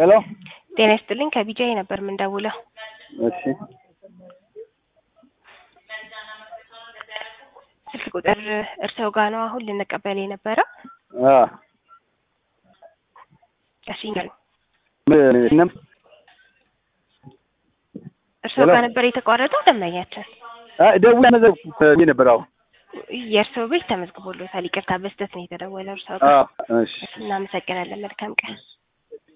ሄሎ ጤና ይስጥልኝ ከቢጃይ ነበር የምንደውለው። እሺ ስልክ ቁጥር እርስዎ ጋር ነው አሁን ልንቀበል የነበረው? አ እሺ ይንገሩኝ። ምንም እርስዎ ሄሎ። ጋር ነበር የተቋረጠው ደንበኛችን? አይ ደውዬ መዘግኩት ብዬ ነበር። አዎ የእርስዎ ቤት ተመዝግቦሎታል። ይቅርታ በስተት ነው የተደወለው እርስዎ አ ጋር። እሺ እናመሰግናለን። መልካም ቀን።